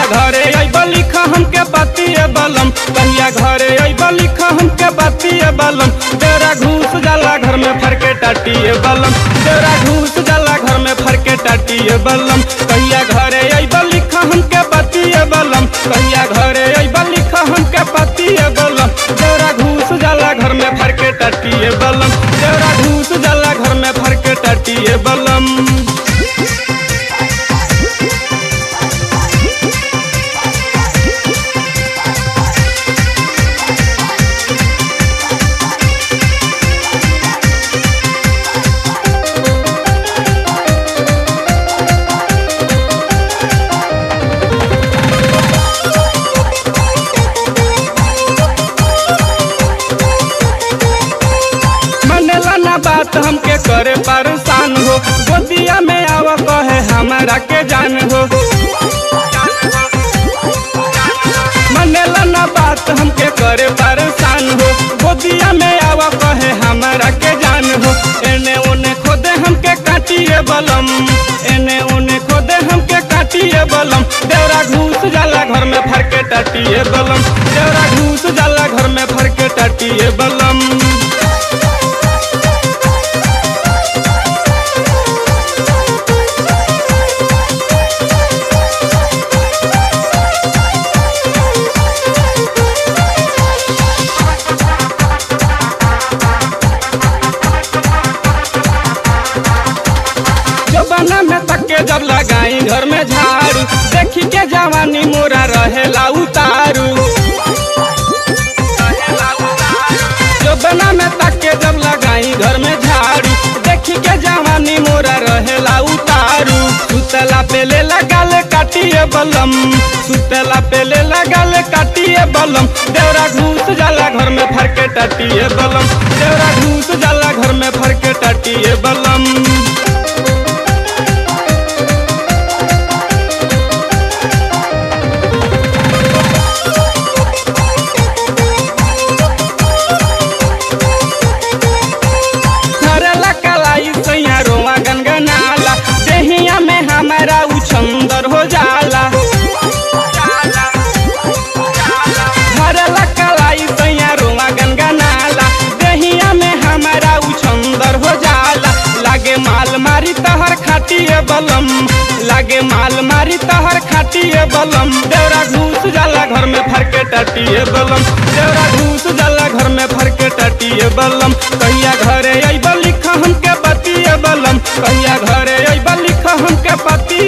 घरे अइब लिख हमके बतिए बलम कहिया घरे अइब लिख हमके बतिए बलम तेरा घूस जाला घर में फरके टाटिए बलम तेरा घूस जाला घर में फरके टाटिए बलम कहिया घरे अइब लिख हमके बतिए बलम कहिया घरे अइब लिख हमके बतिए बलम तेरा घूस जाला घर में फरके टाटिए बलम तेरा घूस जाला घर में फरके टाटिए बलम मनेला ना बात हमके करे परेशान हो गोदिया में आव कहे हमारा के जान हो मनेला ना बात हमके करे परेशान हो गोदिया में आव कहे हमारा के जान हो एने ओने खोदे हमके काटिए बलम एने ओने खोदे हमके काटिए बलम देवरा घूस जाला घर में फरके टाटिए बलम देवरा घूस जाला घर में फरके टाटिए बलम जबाना में तके जब लगाई घर में झाड़ू देखी के जवानी मोरा रहेला उतारू जबाना में तके जब लगाई घर में झाड़ू देखी के जवानी मोरा रहेला उतारू सुतला पे ले लगाल काटिए बलम सुतला पे ले लगाल काटिए बलम देवरा घूस जाला घर में फरके टाटिए बलम देवरा घूस जाला घर में फरके टाटिए बलम धरला कलाई सैया रोवा गनगनाला देहिया में हमारा उछंदर हो जाला धरला कलाई सैया रोवा गनगनाला देहिया में हमारा उछंदर हो जाला लागे माल मारी तहर खाटिए बलम लागे माल मारी तहर खाटिए बलम देवरा घूस जाला घर में फरके टाटिए बलम देवरा घूस जाला घर में फरके टाटिए बलम कहिया घरे अइब लिख हमके बतिए बलम कहिया घरे अइब लिख हमके बतिए